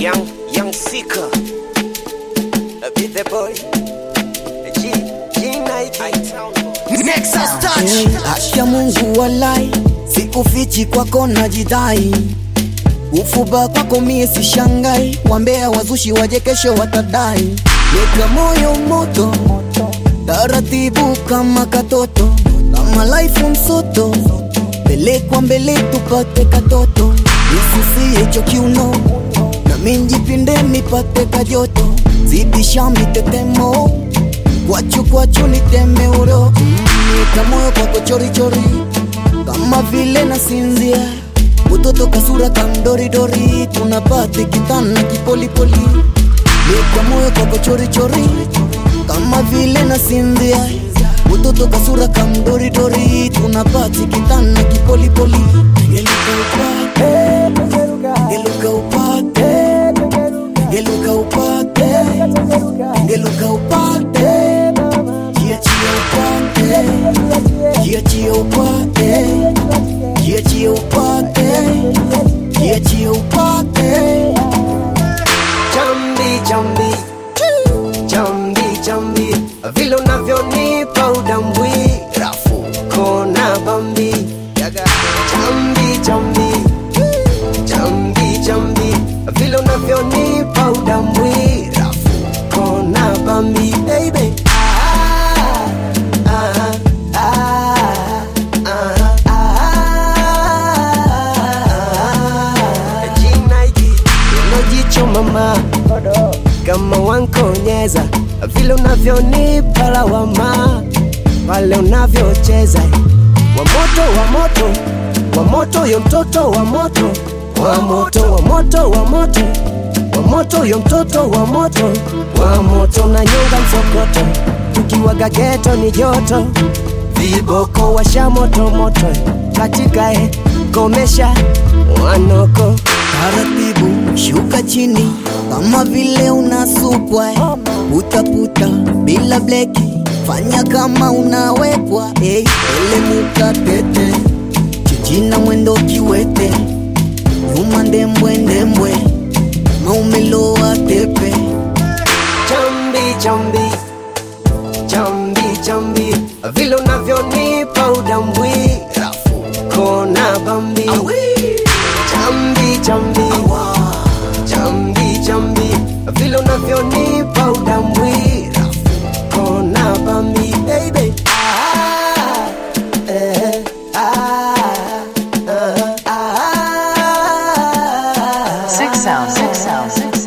Young, young seeker. Be the boy. G, G Nike. Nexus touch. Asha Mungu walai, sikufichi kwako najidai, ufuba kwako mie sishangai, wambea wazushi waje kesho watadai, weka moyo moto, taratibu kama katoto, kama life msoto, pelekwa mbele tupate katoto, isusie cho kiuno, na minjipinde nipate kajoto, zidisha mitetemo kwachu kwachu niteme uro nika moyo kwako chorichori kama vile nasinzia utoto kasura kamdoridori tunapate kitana kipolipoli nika moyo kwako chorichori kama vile nasinzia utoto kasura kamdoridori tunapate kitana kipolipoli geluka upate geluka upate geluka upate geluka upate Jiachie upate Jiachie upate Jiachie upate Jiachie upate Jambi, jambi. Jambi, jambi. Vile unavyonipa udambwi rafu kona bambi jambi jambi jambi jambi vile unavyonipa udambwi rafu kona bambi baby ah, ah, ah, ah, ah. G-Nike, hilo jicho mama kama wankonyeza vile unavyonipa lawama pale unavyocheza wa moto wa moto wa moto yo mtoto wa moto wa moto wa moto wa moto wa moto yo mtoto wa moto wa moto na nyonga msokoto tukiwaga geto ni joto viboko washa moto moto katika e komesha wanoko taratibu shuka chini kama vile unasukwa eh. putaputa bila bleki fanya kama unawekwa hey, elemuka tete chichina mwendo kiwete nyuma ndembwe ndembwe maumeloa tepe chambi chambi chambi chambi vile unavyonipa udambwi rafu kona bambi chambi chambi chambi chambi vile unavyonipa udambwi rafu kona bambi baby ah, eh, ah, ah, ah, ah. Six sound, six sound, six